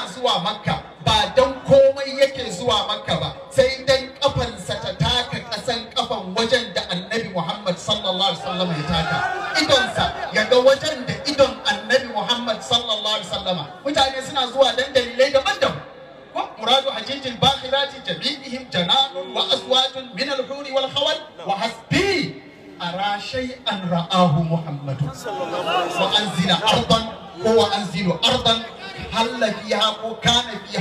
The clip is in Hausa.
zuwa makka ba don komai yake zuwa makka ba sai dan kafansa ta taka kasan kafan wajen da annabi muhammad sallallahu alaihi wasallam ya taka idonsa ya ga wajen da idon annabi muhammad sallallahu alaihi wasallam mutane suna zuwa dan dalilai daban-daban مراد حجيج الباخرات جميعهم جنان وأزواج من الحور والخول وحسبي أرى شيئا رآه محمد وأنزل أرضا هو أنزل أرضا هل فيها وكان فيها